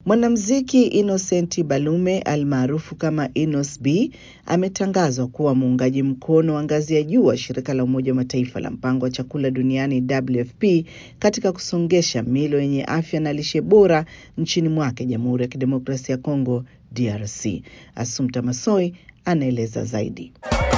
Mwanamuziki Innocent Balume almaarufu kama Inos B ametangazwa kuwa muungaji mkono wa ngazi ya juu wa shirika la Umoja wa Mataifa la mpango wa chakula duniani WFP katika kusongesha milo yenye afya na lishe bora nchini mwake Jamhuri ya Kidemokrasia ya Kongo DRC. Asumta Masoi anaeleza zaidi.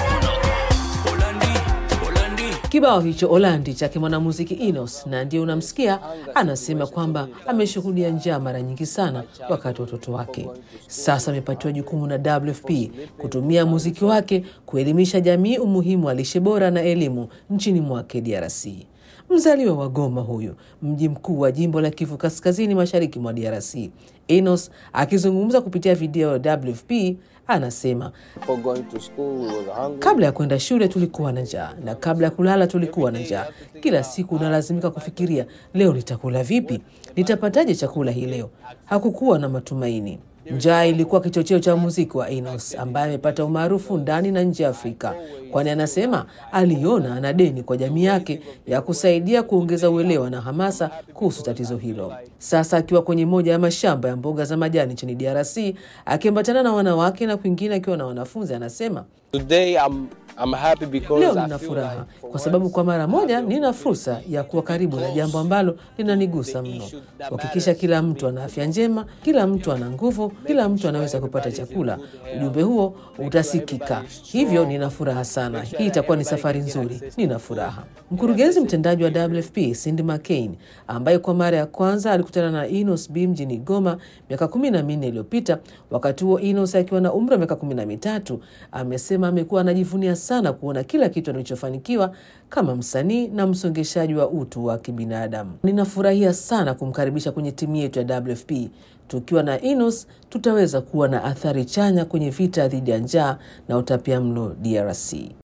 Kibao hicho Olandi chake mwanamuziki Inos na ndiye unamsikia anasema kwamba ameshuhudia njaa mara nyingi sana wakati wa watoto wake. Sasa amepatiwa jukumu na WFP kutumia muziki wake kuelimisha jamii umuhimu wa lishe bora na elimu nchini mwake DRC. Mzaliwa wa Goma, huyu mji mkuu wa jimbo la Kivu Kaskazini, mashariki mwa DRC. Enos akizungumza kupitia video ya WFP anasema kabla ya kwenda shule tulikuwa na njaa, na kabla ya kulala tulikuwa na njaa. Kila siku unalazimika kufikiria, leo nitakula vipi? Nitapataje chakula hii leo? Hakukuwa na matumaini. Njaa ilikuwa kichocheo cha muziki wa Enos ambaye amepata umaarufu ndani na nje ya Afrika, kwani anasema aliona ana deni kwa jamii yake ya kusaidia kuongeza uelewa na hamasa kuhusu tatizo hilo. Sasa akiwa kwenye moja ya mashamba ya mboga za majani nchini DRC akiambatana na wanawake na kwingine akiwa na wanafunzi, anasema Today I'm, I'm happy because Leo I nina feel furaha like for kwa sababu once kwa mara moja I feel nina fursa ya kuwa karibu na jambo ambalo linanigusa mno, kuhakikisha kila mtu ana afya njema, kila mtu ana nguvu, kila mtu anaweza kupata chakula. Ujumbe huo utasikika, hivyo nina furaha sana. Hii itakuwa ni safari nzuri, nina furaha. Mkurugenzi mtendaji wa WFP Cindy McCain, ambaye kwa mara ya kwanza alikutana na Enos B mjini Goma miaka kumi na minne iliyopita, wakati huo Enos akiwa na umri wa miaka kumi na mitatu, amesema amekuwa anajivunia sana kuona kila kitu alichofanikiwa kama msanii na msongeshaji wa utu wa kibinadamu. Ninafurahia sana kumkaribisha kwenye timu yetu ya WFP. Tukiwa na Enos tutaweza kuwa na athari chanya kwenye vita dhidi ya njaa na utapiamlo DRC.